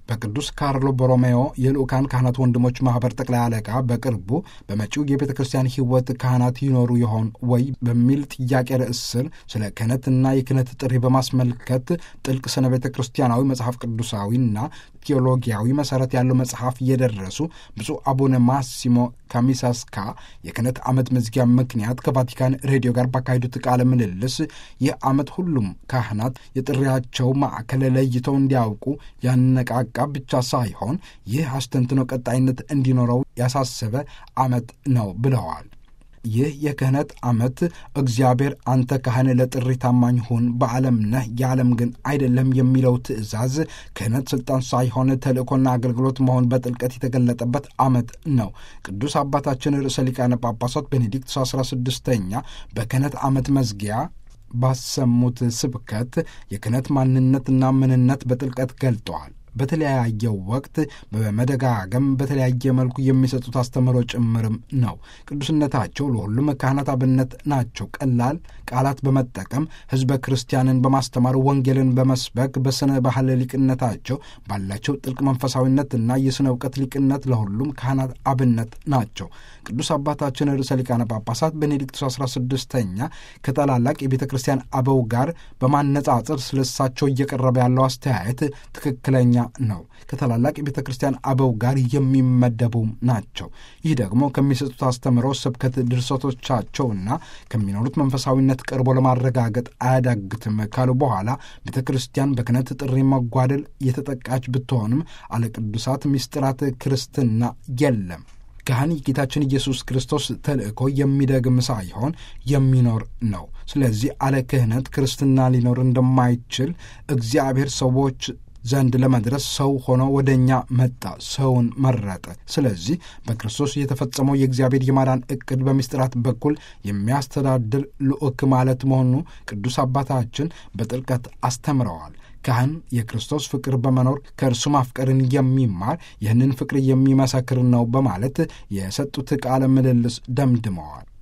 በቅዱስ ካርሎ ቦሮሜዮ የልዑካን ካህናት ወንድሞች ማኅበር ጠቅላይ አለቃ በቅርቡ በመጪው የቤተ ክርስቲያን ሕይወት ካህናት ይኖሩ ይሆን ወይ በሚል ጥያቄ ርዕስ ስር ስለ ክህነትና የክህነት ጥሪ በማስመልከት ጥልቅ ስነ ቤተ ክርስቲያናዊ መጽሐፍ ቅዱሳዊና ቴዎሎጊያዊ መሠረት ያለው መጽሐፍ እየደረሱ ብፁዕ አቡነ ማሲሞ ካሚሳስካ የክህነት ዓመት መዝጊያ ምክንያት ከቫቲካን ሬዲዮ ጋር ባካሄዱት ቃለ ምልልስ ይህ ዓመት ሁሉም ካህናት የጥሪያቸው ማዕከል ለይተው እንዲያውቁ ያነቃቃ ብቻ ሳይሆን ይህ አስተንትኖ ቀጣይነት እንዲኖረው ያሳሰበ ዓመት ነው ብለዋል። ይህ የክህነት ዓመት እግዚአብሔር አንተ ካህን ለጥሪ ታማኝ ሁን፣ በዓለም ነህ፣ የዓለም ግን አይደለም የሚለው ትእዛዝ ክህነት ስልጣን ሳይሆን ተልእኮና አገልግሎት መሆን በጥልቀት የተገለጠበት ዓመት ነው። ቅዱስ አባታችን ርዕሰ ሊቃነ ጳጳሳት ቤኔዲክቱስ አስራ ስድስተኛ በክህነት ዓመት መዝጊያ ባሰሙት ስብከት የክህነት ማንነትና ምንነት በጥልቀት ገልጠዋል። በተለያየው ወቅት በመደጋገም በተለያየ መልኩ የሚሰጡት አስተምህሮ ጭምርም ነው። ቅዱስነታቸው ለሁሉም ካህናት አብነት ናቸው። ቀላል ቃላት በመጠቀም ሕዝበ ክርስቲያንን በማስተማር ወንጌልን በመስበክ በስነ ባህል ሊቅነታቸው ባላቸው ጥልቅ መንፈሳዊነትና የሥነ እውቀት ሊቅነት ለሁሉም ካህናት አብነት ናቸው። ቅዱስ አባታችን ርዕሰ ሊቃነ ጳጳሳት ቤኔዲክቱስ አስራ ስድስተኛ ከታላላቅ የቤተ ክርስቲያን አበው ጋር በማነጻጸር ስለሳቸው እየቀረበ ያለው አስተያየት ትክክለኛ ነው። ከታላላቅ የቤተ ክርስቲያን አበው ጋር የሚመደቡ ናቸው። ይህ ደግሞ ከሚሰጡት አስተምሮ፣ ስብከት፣ ድርሰቶቻቸውና ከሚኖሩት መንፈሳዊነት ቀርቦ ለማረጋገጥ አያዳግትም ካሉ በኋላ ቤተ ክርስቲያን በክህነት ጥሪ መጓደል የተጠቃች ብትሆንም አለ ቅዱሳት ምስጢራት ክርስትና የለም። ካህን የጌታችን ኢየሱስ ክርስቶስ ተልእኮ የሚደግም ሳይሆን የሚኖር ነው። ስለዚህ አለ ክህነት ክርስትና ሊኖር እንደማይችል እግዚአብሔር ሰዎች ዘንድ ለመድረስ ሰው ሆኖ ወደ እኛ መጣ፣ ሰውን መረጠ። ስለዚህ በክርስቶስ የተፈጸመው የእግዚአብሔር የማዳን ዕቅድ በምስጢራት በኩል የሚያስተዳድር ልዑክ ማለት መሆኑ ቅዱስ አባታችን በጥልቀት አስተምረዋል። ካህን የክርስቶስ ፍቅር በመኖር ከእርሱ ማፍቀርን የሚማር ይህንን ፍቅር የሚመሰክር ነው በማለት የሰጡት ቃለ ምልልስ ደምድመዋል።